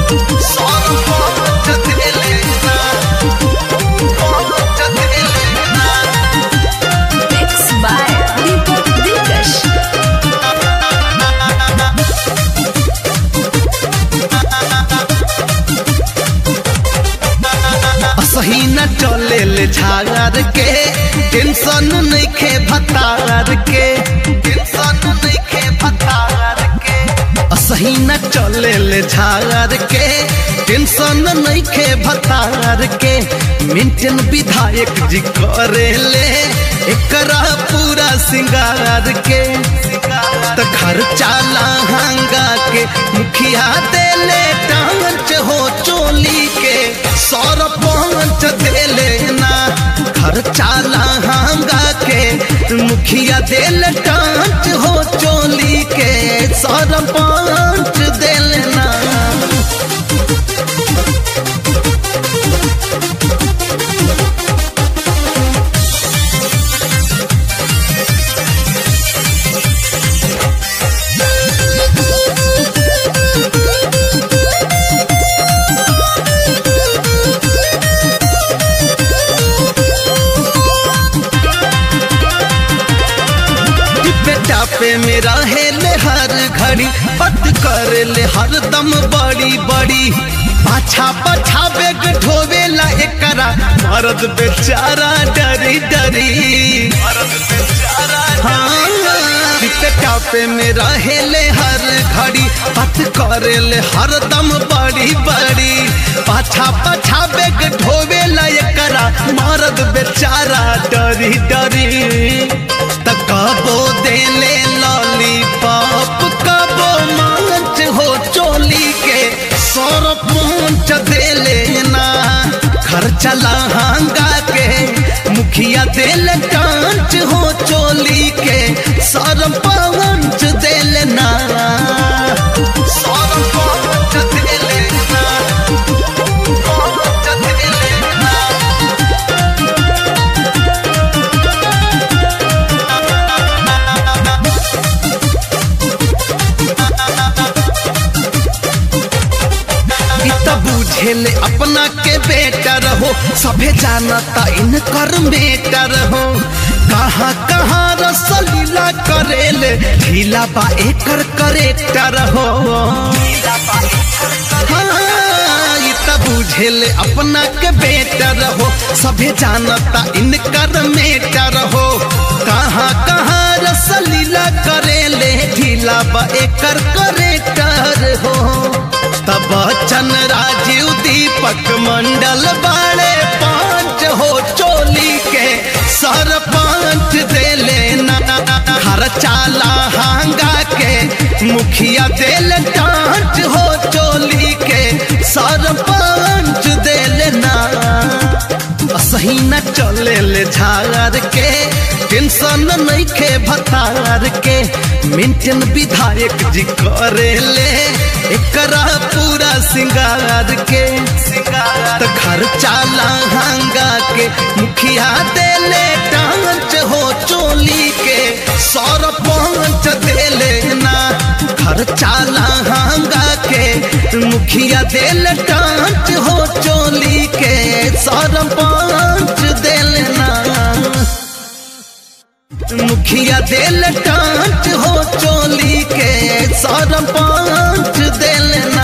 सरपंच देले ना पंच देले ना Mixed by Deepak Dikash. सही न चले ले झागर के टेंशन नइखे भतार के टेंशन नइखे भतार के सही न चले ले झागर के टेंशन नइखे भतार के मेंटेन विधायक जी करे ले एकरा पूरा सिंगार के त खर्चा लहंगा के मुखिया देले टांच हो चोली के सरपंच देले ना खर्चा लहंगा के मुखिया देले टांच हो चोली के सरपंच देले ना बेटा पे मेरा हेले हर घड़ी पट कर ले हर दम बड़ी बड़ी पाछा पाछा बेग ढोवेला एकरा मर्द बेचारा डरी डरी मर्द बेचारा हाँ बेटा पे मेरा हेले हर घड़ी पट कर ले हर दम बड़ी बड़ी पाछा पाछा बेग ढोवेला एकरा मर्द बेचारा डरी डरी त कबो देले लॉलीपॉप कबो मांच हो चोली के सरपंच देले ना खर्चा लहंगा के मुखिया देले कांच हो चोली के सरपंच देले ना सरपंच देले ना पंच देले ना इ त बुझेले अपना के बेटर हो सभे जानता इनकर बेटर हो कहाँ कहाँ रसलीला करेले ढीला बा एकर करेक्टर हो हाँ, इ त बुझेले अपना के बेटर हो सभे जानता इनकर मेटर हो कहाँ कहाँ रसलीला करेले ढीला बा एकर करेक्टर हो तब बच्चन राजीव दीपक मंडल बाड़े पांच हो चोली के सरपंच देले ना खर्चा लहंगा के मुखिया देल टांच हो चोली के सरपंच देले ना सही न चले ले झार के टेंशन नइखे भतार के मेंटेन विधायक जी करे ले एकरा पूरा सिंगार के त खर्चा लहंगा के मुखिया देले टांच हो चोली के सरपंच देले ना खर्चा लहंगा के मुखिया देले टांच हो चोली के सरपंच देले ना मुखिया देल टांच हो चोली के सरपंच देल